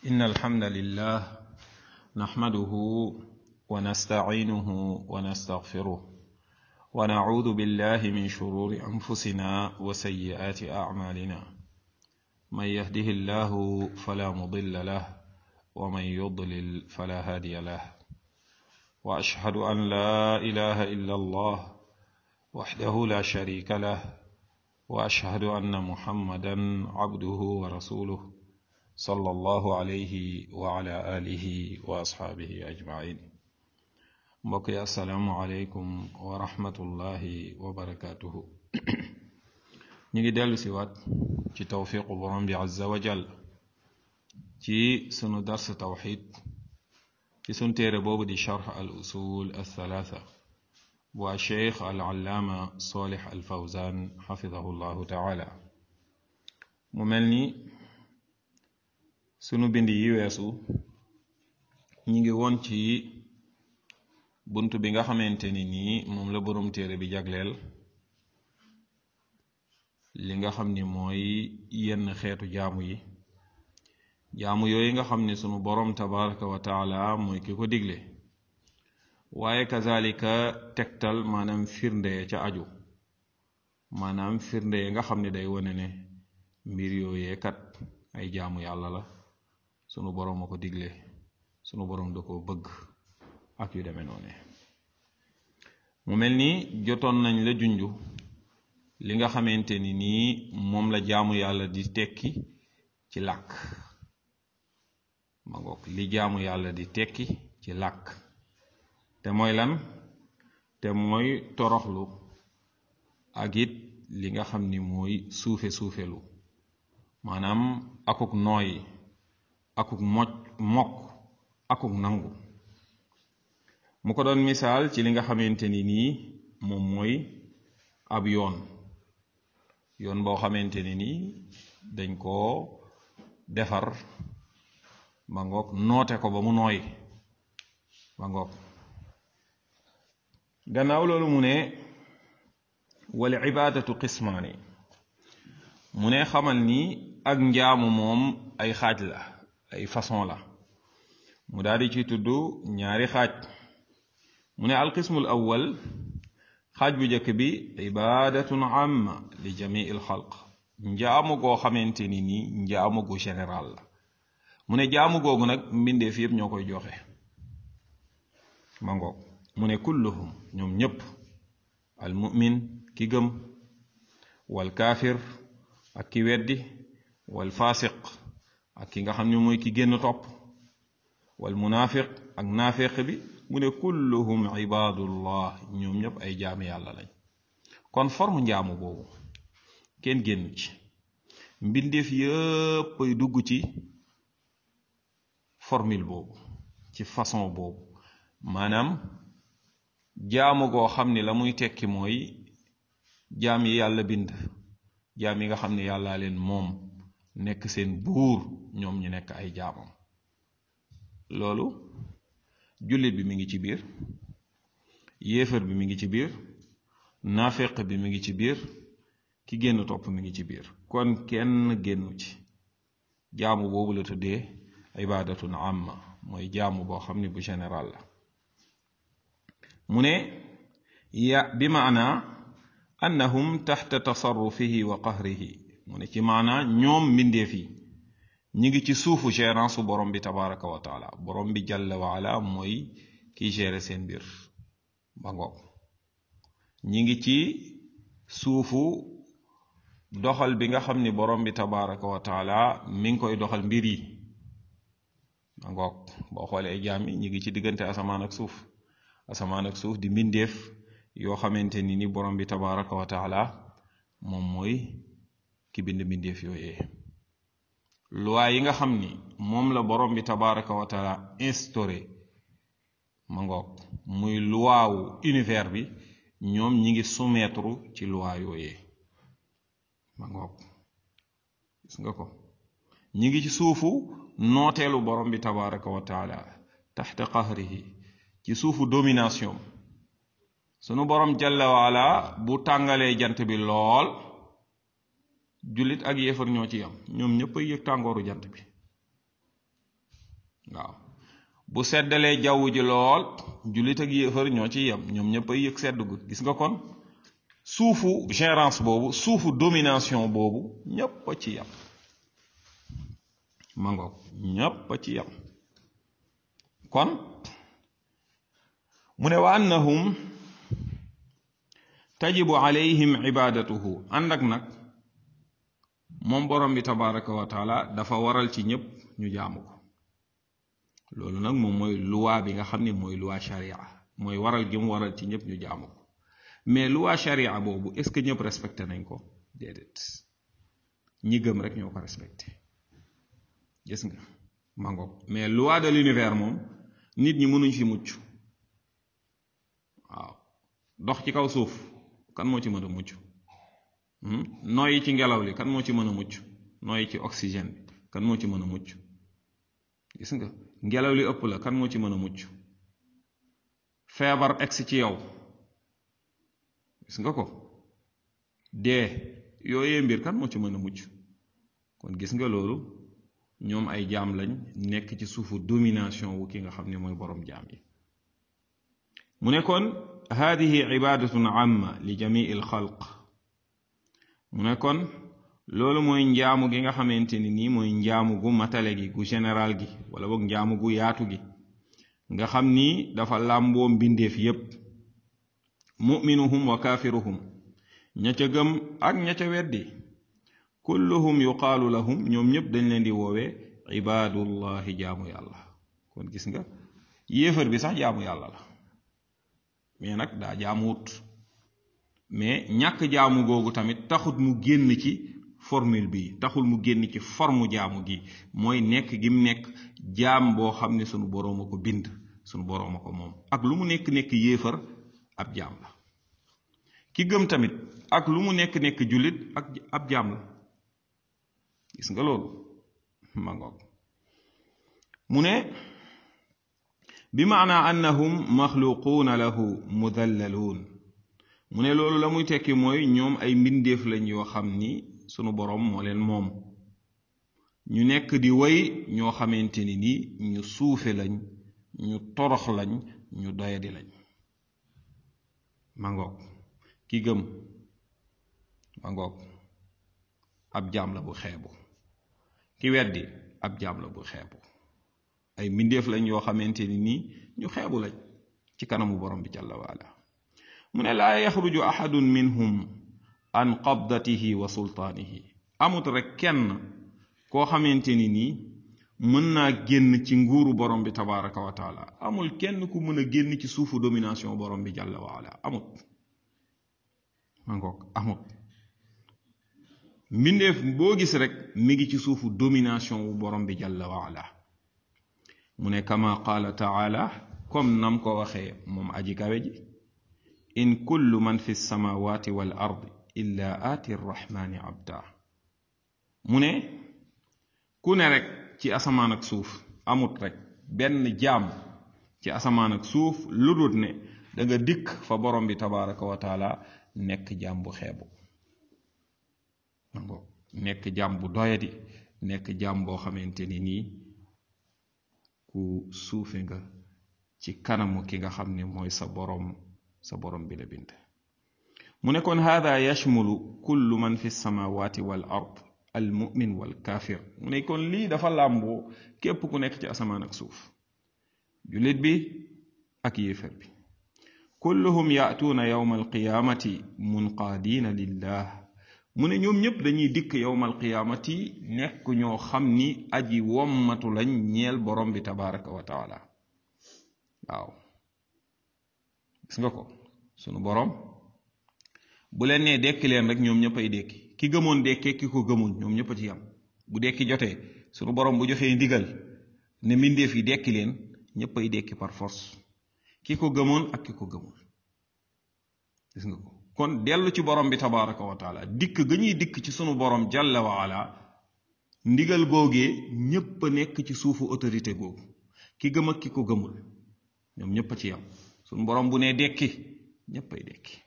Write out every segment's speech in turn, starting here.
إن الحمد لله نحمده ونستعينه ونستغفره ونعوذ بالله من شرور أنفسنا وسيئات أعمالنا من يهده الله فلا مضل له ومن يضلل فلا هادي له وأشهد أن لا إله إلا الله وحده لا شريك له وأشهد أن محمدا عبده ورسوله صلى الله عليه وعلى آله وأصحابه أجمعين mbokk yi asalaamualeykum wa rahmatullahi wa barakaatuhu ñu ngi dellu si waat ci tawfiqu borom bi azza wa jal ci sunu dars tawxid ci sunu téere boobu di charx al usul althalatha bu a cheikh al allaama solix al fawzan xafidahu llahu taala mu mel ni sunu bind yi weesu ñu ngi woon ci bunt bi nga xamante ni nii moom la boroom téere bi jagleel li nga xam ni mooy yenn xeetu jaamu yi jaamu yooyu nga xam ni sunu boroom tabaraka wa taala mooy ki ko digle waaye kazalika tegtal maanaam firnde ca aju maanaam firnde nga xam ni day wone ne mbir yooyee kat ay jaamu yàlla la sunu boroom a ko digle sunu boroom da ko bëgg ak yu demee noone mu mel ni jotoon nañ la junju li nga xamante ni nii moom la jaamu yàlla di tekki ci làkk ma ngoog li jaamu yàlla di tekki ci làkk te mooy lan te mooy toroxlu ak it li nga xam ni mooy suufe suufelu maanaam akuk nooy akuk moj mokk akuk nangu mu ko doon misaal ci li nga xamante ni nii moom mooy ab yoon yoon boo xamante ni nii dañ koo defar ba ngoog noote ko ba mu nooy ba ngoog gannaaw loolu mu ne wal ibaadatu qismaani mu ne xamal ni ak njaamu moom ay xaaj la ay façon la mu daal di ci tudd ñaari xaaj mu ne alqismul awwal xaaj bu njëkk bi ibadatun amma li jamii il xalq njaamu goo xamante ni nii njaamu gu général la mu ne jaamu googu nag mbindeef yépp ñoo koy joxe ma ngoog mu ne kulluhum ñoom ñépp al mu'min ki gëm wal kaafir ak ki weddi wal faasiq ak ki nga xam ne mooy ki génn topp wal munaafiq ak naafeq bi mu ne kulluhum ibadullah ñoom ñëpp ay jaami yàlla lañ kon forme njaamu boobu kenn génn ci mbindeef yëpp ay dugg ci formule boobu ci façon boobu maanaam jaamu goo xam ni la muy tekki mooy jaam yi yàlla bind jaam yi nga xam ne yàllaa leen moom nekk seen buur ñoom ñu nekk ay jaamam loolu jullit bi mi ngi ci biir yéefar bi mi ngi ci biir naafeq bi mi ngi ci biir ki génn topp mi ngi ci biir kon kenn génnu ci jaamu boobu la tuddee ibadatun amma mooy jaamu boo xam ne bu général la mu ne ya bi maana annahum taxta tasarrufihi wa qahrihi mu ne ci maana ñoom mbindeef yi ñi ngi ci suufu gérance borom bi tabaraka wa taala borom bi jalla wa ala mooy kiy gérer seen mbir ba ngoog ñi ngi ci suufu doxal bi nga xam ni borom bi tabaraka wa taala mi ngi koy doxal mbir yi ba ngoog boo xoolee ay jaam yi ñi ngi ci diggante asamaan ak suuf asamaan ak suuf di mbindeef yoo xamante ni ni borom bi tabaraka wa taala moom mooy ki bind mbindeef yooyee loi yi nga xam ni moom la borom bi tabaraka wa taala instauré ma ngoog muy loi wu univers bi ñoom ñi ngi soumettre ci loi yooyee ma ngoog gis nga ko ñi ngi ci suufu nooteelu borom bi tabaraka wa taala taxta qahrihi ci suufu domination sunu borom jalla waala bu tàngalee jant bi lool jullit ak yéefar ñoo ci yam ñoom ñëpp ay yëg tàngooru jant bi waaw bu seddalee jaww ji lool jullit ak yéefar ñoo ci yem ñoom ñëpp ay yëg sedd gu gis nga kon suufu gérance boobu suufu domination boobu ñépp a ci yem mangoog ñépp a ci yem kon mu ne wa annahum tajibu alayhim ibadatuhu ànd ak nag moom borom bi tabaraka wa taala dafa waral ci ñépp ñu jaamu ko loolu nag moom mooy luwaa bi nga xam ne mooy luwaa sharia mooy waral gi mu waral ci ñépp ñu jaamu ko mais luwaa sharia boobu est ce que ñëpp respecté nañ ko déedéet ñi gëm rek ñoo ko respecté gis nga mangoog mais loi de l'univers moom nit ñi mënuñ fi mucc waaw dox ci kaw suuf kan moo ci mën a mucc nooyi ci ngelaw li kan moo ci mën a mucc nooyi ci oxygène bi kan moo ci mën a mucc gis nga ngelaw li ëpp la kan moo ci mën a mucc feebar egsi ci yow gis nga ko dee yooyee mbir kan moo ci mën a mucc kon gis nga loolu ñoom ay jaam lañ nekk ci suufu domination wu ki nga xam ne mooy boroom jaam yi mu ne kon hadihi ibadatun amma li jamii al xalq mu ne kon loolu mooy njaamu gi nga xamante ni nii mooy njaamu gu matale gi gu général gi wala boog njaamu gu yaatu gi nga xam ni dafa làmboo mbindeef yépp muminuhum wa kaafiruhum ña ca gëm ak ña ca weddi kulluhum yuqaalu lahum ñoom ñëpp dañ leen di woowee ibaadullahi jaamu yàlla kon gis nga yéefar bi sax jaamu yàlla la mais nag daa jaamuwut mais ñàkk jaamu googu tamit taxut mu génn ci formule bi taxul mu génn ci forme jaamu gi mooy nekk gi mu nekk jaam boo xam ne sunu boroom a ko bind sunu boroom a ko moom ak lu mu nekk nekk yéefar ab jaam la ki gëm tamit ak lu mu nekk nekk jullit ak ab jaam la gis nga loolu ma ngoog mu ne bi maana annahum maxluquuna lahu mudallaluun mu ne loolu la muy tekki mooy ñoom ay mbindeef lañ yoo xam ni sunu boroom moo leen moom ñu nekk di way ñoo xamante ni ni ñu suufe lañ ñu torox lañ ñu doyadi lañ ma ngoog ki gëm ma ngoog ab jaam la bu xeebu ki weddi ab jaam la bu xeebu ay mbindeef lañ yoo xamante ni nii ñu xeebu lañ ci kanamu borom bi jalla waala mu ne laa yaxruju ahadun minhum an qabdatihi wa sultaanihi amut rek kenn koo xamante ni nii mën naa génn ci nguuru borom bi tabaraka wa taala amul kenn ku mën a génn ci suufu domination borom bi jalla waala amut ma ngoog amut mbindeef boo gis rek mi ngi ci suufu domination wu borom bi jalla waala mu ne kama qaala taala comme nam ko waxee moom aji kawe ji in kullu man fi samawati wal ardi illa aati rrahmani abda mu ne ku ne rek ci asamaan ak suuf amut rek benn jaam ci asamaan ak suuf lu dul ne da nga dikk fa borom bi tabaraka wa taala nekk jaam bu xeebu nekk jaam bu doyadi nekk jaam boo xamante ni nii ku suufe nga ci kanamu ki nga xam ne mooy sa borom sa borom bi la bind mu ne kon hada yashmulu kullu man fi samawati wal ard al mumin wal kafir mu ne kon lii dafa làmboo képp ku nekk ci asamaan ak suuf jullit bi ak yéefar bi kulluhum yaatuuna yawma alqiyamati munqaadiina lillah mu ne ñoom ñëpp dañuy dikk yawma alqiyamati nekk ñoo xam ni aji wommatu lañ ñeel borom bi tabaraka wa taala waaw gis nga ko sunu borom bu leen nee dekki leen rek ñoom ñëpp ay dekki ki gëmoon dekkee ki ko gëmul ñoom ñëpp a ci yam bu dekki jotee sunu borom bu joxee ndigal ne mbindeef yi dekki leen ñëpp ay dekki par force ki ko gëmoon ak ki ko gëmul gis nga ko kon dellu ci borom bi tabaraka wa taala dikk ga ñuy dikk ci sunu borom jalla wa ala ndigal googee ñépp a nekk ci suufu autorité googu ki gëm ak ki ko gëmul ñoom ñépp a ci yam sunu borom bu nee dekki ñépp ay dekki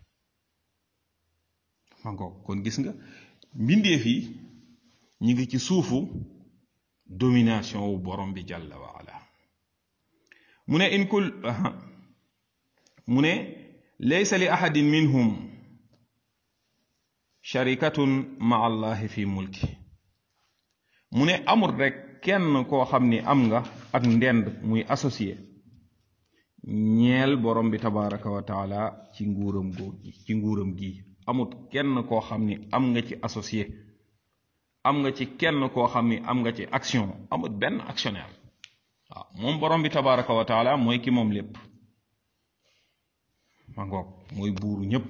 mangoog kon gis nga mbindeef yi ñu ngi ci suufu domination wu borom bi jalla wa ala mu ne in kul mu ne laysa li ahadin minhum sharikatun ma allahi fi mulki mu ne amul rek kenn koo xam ni am nga ak ndend muy associé ñeel borom bi tabaraka wa taala ci nguuram goo ci nguuram gi amut kenn koo xam ni am nga ci associé am nga ci kenn koo xam ni am nga ci action amut benn actionnaire waaw moom borom bi tabaraka wa taala mooy ki moom lépp ma ngoog mooy buuru ñépp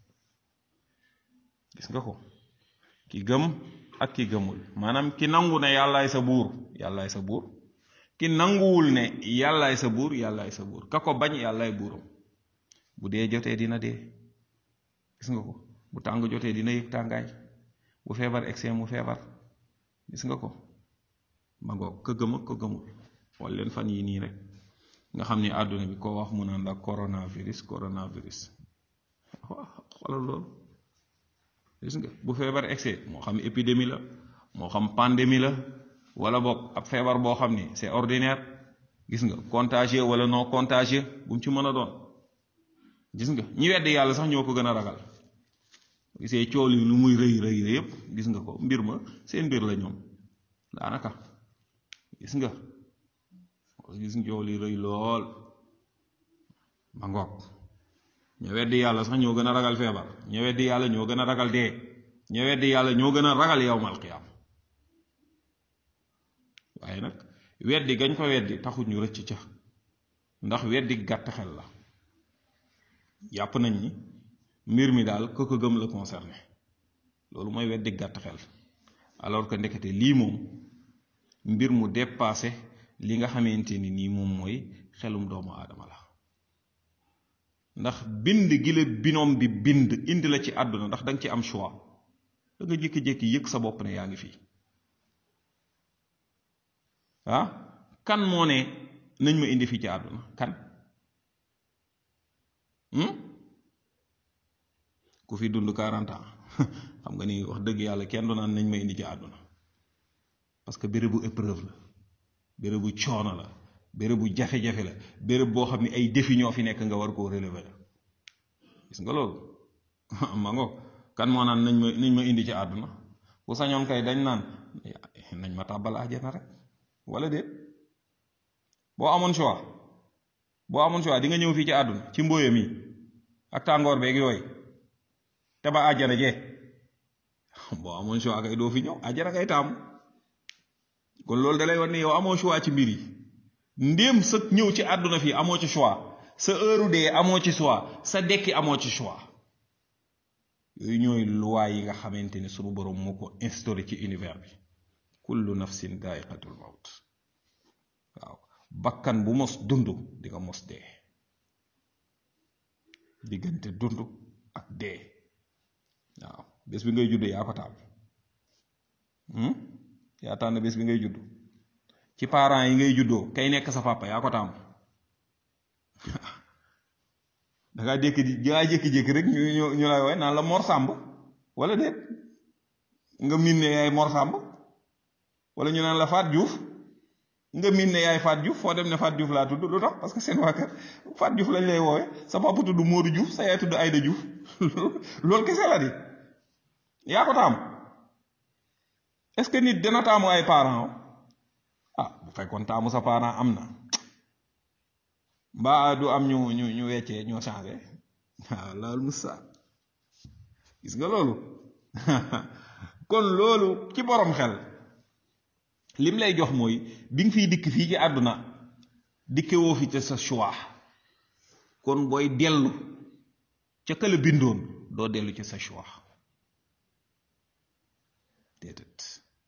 gis nga ko ki gëm ak ki gëmul maanaam ki nangu ne yàllaay sa buur yàllaay sa buur ki nanguwul ne yàllaay sa buur yàllaay sa buur ka ko bañ yàllaay buuram bu dee jotee dina dee gis nga ko bu tàng jotee dina yëg tàngaay bu feebar egsee mu feebar gis nga ko ma ngoog ka gëm ak ko gëmul wala leen fan yi nii rek nga xam ni àdduna bi koo wax mu naan la coronavirus coronavirus xoolal loolu gis nga bu feebar egsee moo xam épidémie la moo xam pandémie la wala boog ab feebar boo xam ni c'est ordinaire gis nga contagieux wala non contagieux bu mu ci mën a doon gis nga ñi weddi yàlla sax ñoo ko gën a ragal gisee cool yi lu muy rëy rëy yépp gis nga ko mbir ma seen mbir la ñoom daanaka gis nga gis nga cool yi rëy lool ma ngoog ña weddi yàlla sax ñoo gën a ragal feebar ña weddi yàlla ñoo gën a ragal dee ña weddi yàlla ñoo gën a ragal yawmal qiyaam waaye nag weddi gañ ko weddi taxut ñu rëcc ca ndax weddi gàtt xel la jàpp nañ ni mbir mi daal ko ko gëm la concerné loolu mooy weddi gàtt xel alors que ndekete lii moom mbir mu dépassé li nga xamante ni nii moom mooy xelum doomu aadama la ndax bind gi la binoom bi bind indi la ci àdduna ndax danga ci am choix da nga jékki-jékki yëg sa bopp ne yaa ngi fii ah kan moo ne nañ ma indi fii ci àdduna kan ku fi dund 40 ans xam nga ni wax dëgg yàlla kenn du naan nañ ma indi ci àdduna parce que bérébu épreuve la bérébu coono la bérébu jafe-jafe la béréb boo xam ne ay défi ñoo fi nekk nga war koo relever la gis nga loolu ma ngo kan moo naan nañ ma nañ ma indi ci àdduna bu sañoon kay dañ naan nañ ma tàbbal àjjana rek wala déet boo amoon choix boo amoon choix di nga ñëw fii ci àdduna ci mbóoya mi ak tàngoor beeg yooyu te ba àjjana jee boo amoon choix kay doo fi ñëw àjjana kay taamu kon loolu dalay war ne yow amoo choix ci mbir yi ndéem sa ñëw ci àdduna fii amoo ci choix sa heure dee amoo ci choix sa dekki amoo ci choix yooyu ñooy loi yi nga xamante ni sunu borom moo ko instauré ci univers bi kullu nafsin daa'iqatul mawt waaw bakkan bu mos dund di nga mos dee diggante dund ak dee waaw bés bi ngay judd yaa ko taal yaa tànn bés bi ngay judd ci parents yi ngay juddoo kay nekk sa papa yaa ko tàmm dangaa jékki dangaa jékki-jékki rek ñu ñu ñu lay woowe naan la Mor Sàmb wala déet nga miin ne yaay Mor Sàmb wala ñu naan la Faat Juuf nga miin ne yaay Faat Juuf foo dem ne Faat Juuf laa tudd lu tax parce que seen waa kër Faat Juuf lañ lay woowe sa papa tudd Moodu Juuf sa yaay tudd Ayda Juuf loolu kese la di yaa ko tàmm est-ce que nit dina taamu ay parents ah bu fekkoon taamu sa parent am na mbaa du am ñu ñu ñu weccee ñoo changé waaw loolu musa gis nga loolu kon loolu ci borom xel lim lay jox mooy bi nga fiy dikk fii ci àdduna dikke woo fi te sa choix kon booy dellu ca kala bindoon doo dellu ci sa choix déedéet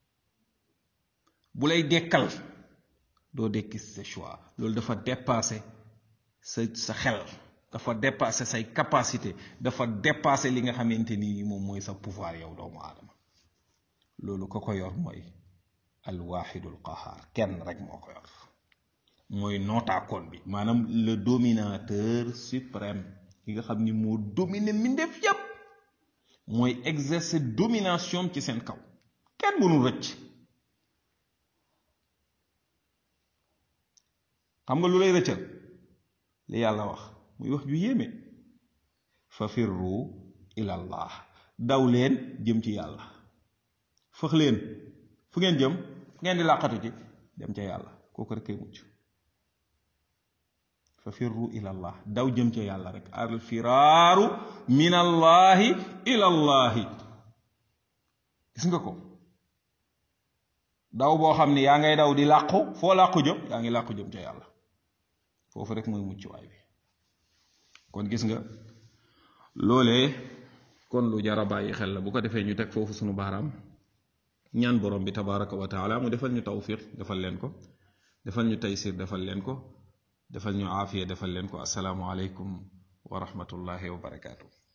bu lay dekkal doo dekki sa choix loolu dafa dépassé sa sa xel dafa dépassé say capacité dafa dépassé li nga xamante ni moom mooy sa pouvoir yow doomu aadama loolu ko ko yor mooy alwaxidul qahaar kenn rek moo ko yor mooy nootaakoon bi maanaam le dominateur suprême ki nga xam ni moo dominer mbindeef yépp mooy exercer domination ci seen kaw kenn mënul rëcc xam nga lu lay rëccal li yàlla wax muy wax ju yéeme fa firru ilallah daw leen jëm ci yàlla fëx leen fu ngeen jëm fu ngeen di làqatu ci dem ca yàlla kooku rek kay mucc fa firru ilallah daw jëm ca yàlla rek al firaaru min allahi ilallahi gis nga ko daw boo xam ni yaa ngay daw di làqu foo làqu jëm yaa ngi làqu jëm ca yàlla foofu rek mooy mucc waay bi kon gis nga loolee kon lu jara bàyyi xel la bu ko defee ñu teg foofu sunu baaraam ñaan borom bi tabaraka wa taala mu defal ñu tawfiq defal leen ko defal ñu taysir defal leen ko defal ñu aafiya defal leen ko asalaamu aleykum wa rahmatullahi wa barakaatu